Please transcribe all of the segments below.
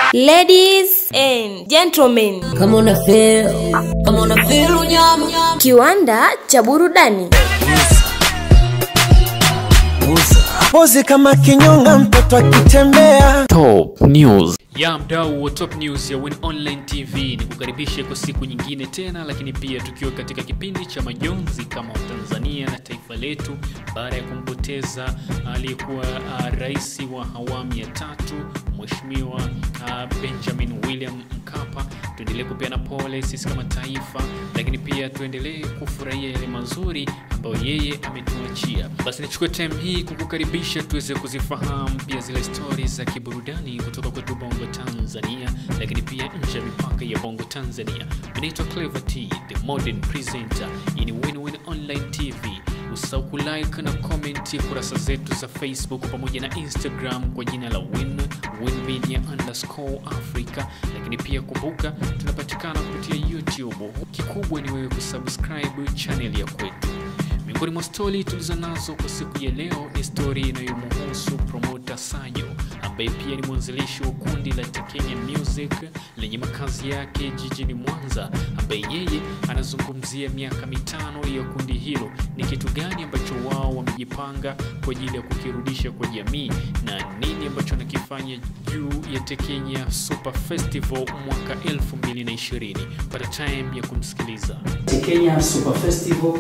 Ladies and gentlemen, kama una feel kama una feel unyama kiwanda cha burudani Pozi kama kinyonga mtoto akitembea Top News. ya mdau wa top news ya Win Online TV ni kukaribishe kwa siku nyingine tena, lakini pia tukiwa katika kipindi cha majonzi kama Tanzania na taifa letu baada ya kumpoteza aliyekuwa uh, rais wa awamu ya tatu Mheshimiwa uh, Benjamin William Mkapa. Tuendelee kupeana pole sisi kama taifa, lakini pia tuendelee kufurahia yale mazuri ambayo yeye ametuachia. Basi nichukue time hii kukukaribisha tuweze kuzifahamu pia zile stories za kiburudani kutoka kwetu Bongo Tanzania, lakini pia nje ya mipaka ya Bongo Tanzania. Naitwa Clever T, the modern presenter in Win-Win Online TV. Usisahau kulike na comment kurasa zetu za Facebook pamoja na Instagram kwa jina la Win Win Media underscore Africa, lakini pia kumbuka tunapatikana kupitia YouTube. Kikubwa ni wewe kusubscribe channel ya kwetu. Miongoni mwa stori tulizo nazo kwa siku ya leo ni stori inayomhusu promota Sayo ambaye pia ni mwanzilishi wa kundi la Tekenya Music lenye makazi yake jijini Mwanza, ambaye yeye anazungumzia miaka mitano ya kundi hilo, ni kitu gani ambacho wao wamejipanga kwa ajili ya kukirudisha kwa jamii na nini ambacho wanakifanya juu ya Tekenya Super Festival mwaka 2020. Pata time ya kumsikiliza. Kenya Super Festival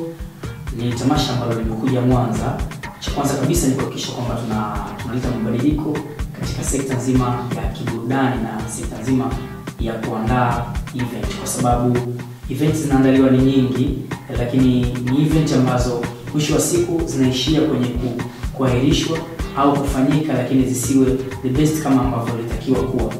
ni tamasha ambalo limekuja Mwanza. Cha kwanza kabisa ni kuhakikisha kwamba tuna tunaleta mabadiliko katika sekta nzima ya kiburudani na sekta nzima ya kuandaa event, kwa sababu event zinaandaliwa ni nyingi, lakini ni event ambazo mwisho wa siku zinaishia kwenye ku, kuahirishwa au kufanyika, lakini zisiwe the best kama ambavyo ilitakiwa kuwa.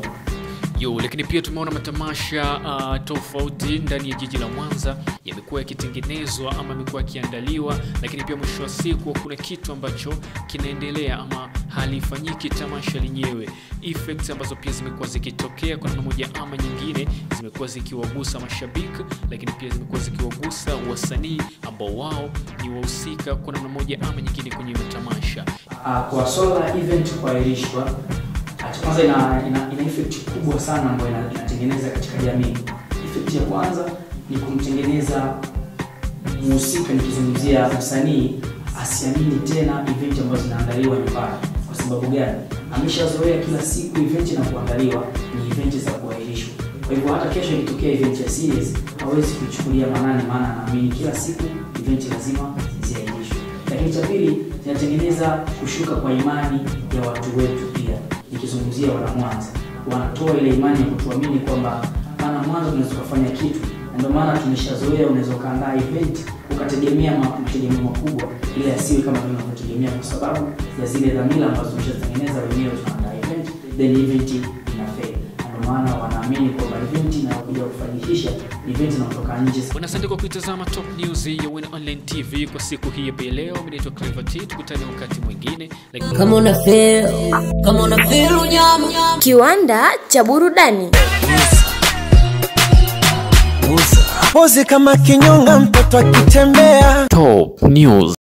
Yo, lakini pia tumeona matamasha uh, tofauti ndani ya jiji la Mwanza yamekuwa yakitengenezwa ama yamekuwa yakiandaliwa, lakini pia mwisho wa siku kuna kitu ambacho kinaendelea ama halifanyiki tamasha lenyewe. Effects ambazo pia zimekuwa zikitokea kwa namna moja ama nyingine, zimekuwa zikiwagusa mashabiki, lakini pia zimekuwa zikiwagusa wasanii ambao wao ni wahusika kwa namna moja ama nyingine kwenye matamasha. Uh, kwa swala la event kuahirishwa, cha kwanza ina, ina, ina effect kubwa sana ambayo ina- inatengeneza katika jamii. Effect ya kwanza ni kumtengeneza mhusika, nikizungumzia msanii, asiamini tena event ambazo zinaandaliwa nyumbani. Kwa sababu gani? Ameshazoea kila siku event na kuandaliwa ni event za kuahirishwa. Kwa hivyo hata kesho ikitokea event ya series hawezi kuichukulia manani, maana anaamini kila siku event lazima ziahirishwe. Lakini cha pili, zinatengeneza kushuka kwa imani ya watu wetu pia, nikizungumzia wana Mwanza, wanatoa ile imani ya kutuamini kwamba maana Mwanza tunaweza kufanya kitu, na ndio maana tumeshazoea, unaweza ukaandaa event ukategemea ma- mategemeo makubwa, ile yasiwe kama vile unavyotegemea, kwa sababu ya zile dhamira ambazo tumeshatengeneza wenyewe. Tunaandaa event then event ina fail, na ndio maana wanaamini kwamba event inayokuja kufanikisha ni event inayotoka nje Bwana, asante kwa kuitazama Top News ya Win Online TV kwa siku hii ya leo. Mimi naitwa Clever T, tukutane wakati mwingine lakini kama una feel kama una feel unyama kiwanda cha burudani Pozi kama kinyonga mtoto akitembea Top News.